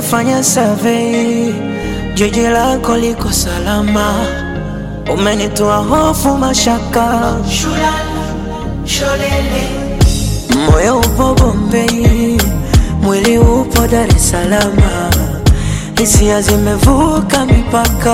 Nimefanya survey, jiji lako liko salama, umenitoa hofu, mashaka, moyo upo Bombay, mwili upo Dar es Salaam, hisia zimevuka mipaka,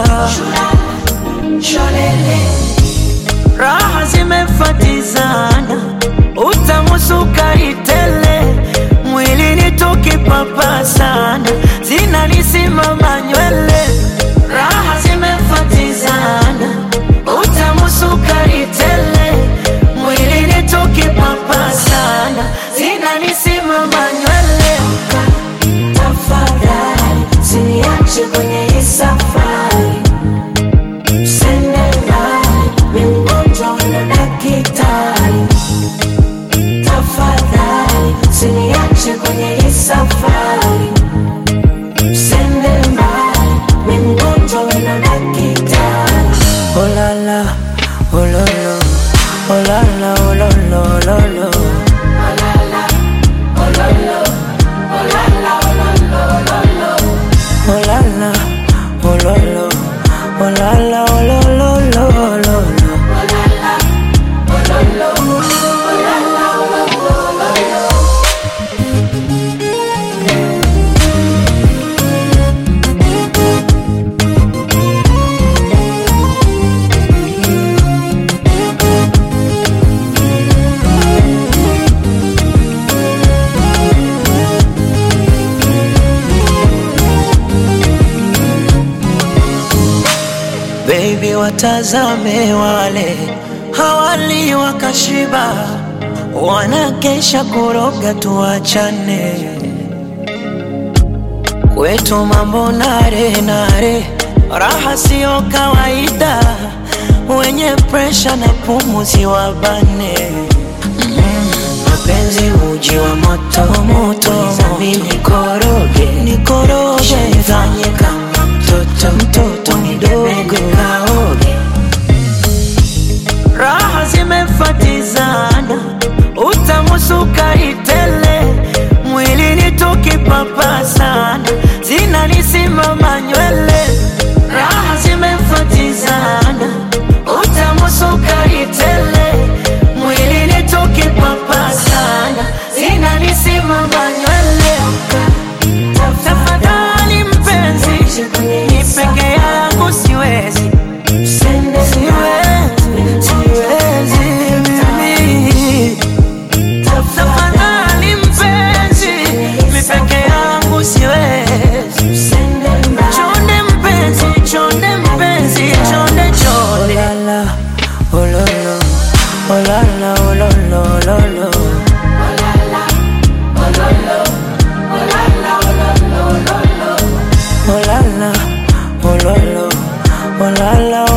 raha zimefatizana, utamu sukari tele, mwili ni tukipapasana, zinanisimama nywele, raha zimefatizana, utamu sukari tele, mwili ni tukipapasana, zinanisimama nywele. Tafadhali usiniache kwenye hii safari, usende mbali, mimi mgonjwa wala daktari. Tafadhali usiniache kwenye hii safari, usende mbali, mimi mgonjwa wala daktari. Oh la la, oh lo lo, oh la la, oh lo lo, lo lo. Oh la la, oh lo lo, oh la la, oh lo lo, lo lo lo. Baby, watazame wale hawali wakashiba, wanakesha kuroga, tuachane kwetu mambo nare nare, raha siyo kawaida, wenye presha na pumuzi wabane mapenzi uji wa moto moto, mimi nikoroge nikoroge, nifanye kama mtoto mtoto mdogo kaoge, raha zimefatizana, utamu sukari tele, mwili ni tukipapasana, zinanisimama nywele, raha zimefatizana, utamu sukari tele, mwili ni tukipapasana, zinanisimama nywele. Tafadhali mpenzi, ni peke yangu siwezi, Usende siwezi, siwezi mimi. Tafadhali mpenzi, mi peke yangu siwezi. usende mbali. Chonde mpenzi, chonde mpenzi, chonde chonde. Oh la la, oh lo lo, oh la la, oh lo lo, lo lo. Oh la la, oh lo lo, oh la la,